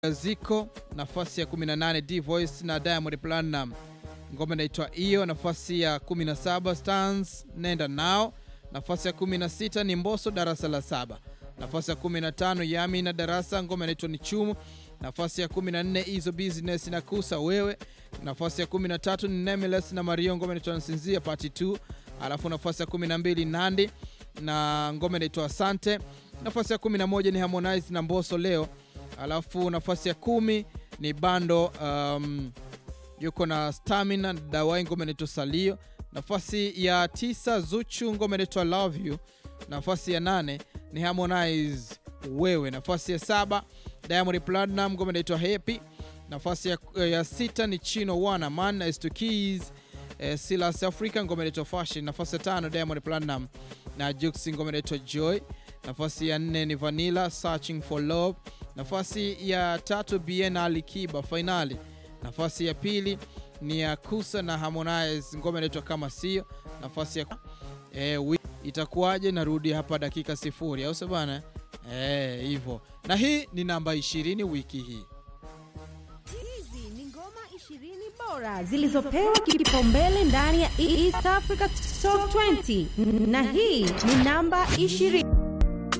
Ziko nafasi ya 18 D Voice na Diamond Platinum, ngoma inaitwa hiyo. Nafasi ya 17 Stans nenda nao. Nafasi ya 16 ni Mbosso darasa la saba. Nafasi ya 15 Yami na Darasa, ngoma inaitwa ni Chumu. Nafasi ya 14 Izo Business na Kusa wewe. Nafasi ya 13 ni Nameless na Mario, ngoma inaitwa Nasinzia part 2. Alafu nafasi ya 12 Nandi na ngoma inaitwa Asante. Nafasi ya 11 ni Harmonize na Mbosso leo. Alafu nafasi ya kumi ni Bando um, yuko na Stamina Dawai, ngoma inaitwa Salio. Nafasi ya tisa Zuchu, ngoma inaitwa Love You. Nafasi ya nane ni Harmonize wewe. Nafasi ya saba Diamond Platinum, ngoma inaitwa Happy. Nafasi ya, ya sita ni Chino Wana Man na Esto Keys eh, Silas Africa, ngoma inaitwa Fashion. Nafasi ya tano Diamond Platinum na Jux, ngoma inaitwa Joy. Nafasi ya nne ni Vanilla Searching for Love. Nafasi ya tatu Bien Ali Kiba Finali. Nafasi ya pili ni ya Kusa na Harmonize, ngoma inaitwa kama sio. Nafasi ya eh, itakuwaje? Narudi hapa dakika sifuri, au sio bana? Eh, hivyo na hii ni namba 20 wiki hii. Hizi ni ngoma 20 bora zilizopewa kipaumbele ndani ya East Africa Top 20 na hii ni namba 20.